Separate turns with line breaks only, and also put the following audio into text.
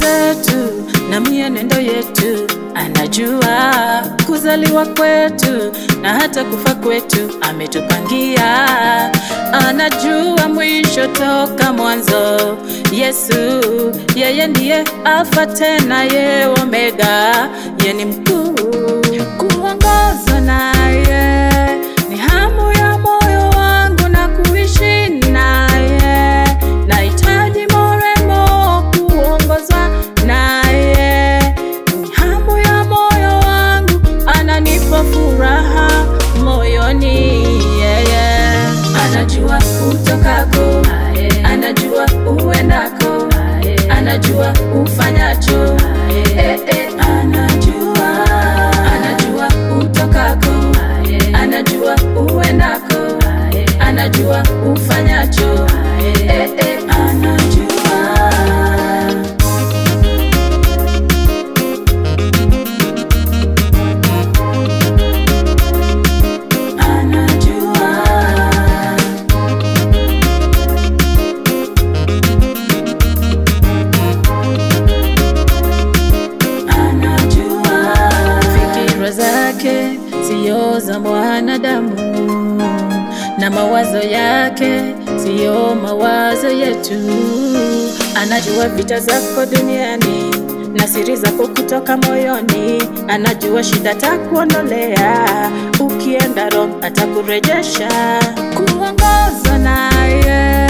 zetu na mienendo yetu, anajua kuzaliwa kwetu na hata kufa kwetu, ametupangia. Anajua mwisho toka mwanzo. Yesu yeye ndiye Alfa tena ye Omega, ye ni mkuu. Kuongozwa naye ni hamu ya moyo wangu na kuishi naye, nahitaji moremo kuongozwa naye, ni hamu ya moyo wangu, ananipa furaha moyoni. Yeye anajua utokako, anajua uendako, anajua ufanyacho, eh, eh, anajua, anajua utokako, anajua uendako, anajua ufanyacho, eh, eh, anajua. Anajua. Anajua. Fikira zake siyo za mwanadamu na mawazo yake siyo mawazo yetu. Anajua vita zako duniani na siri zako kutoka moyoni. Anajua shida takuondolea, ukienda Rome atakurejesha. Kuongozwa naye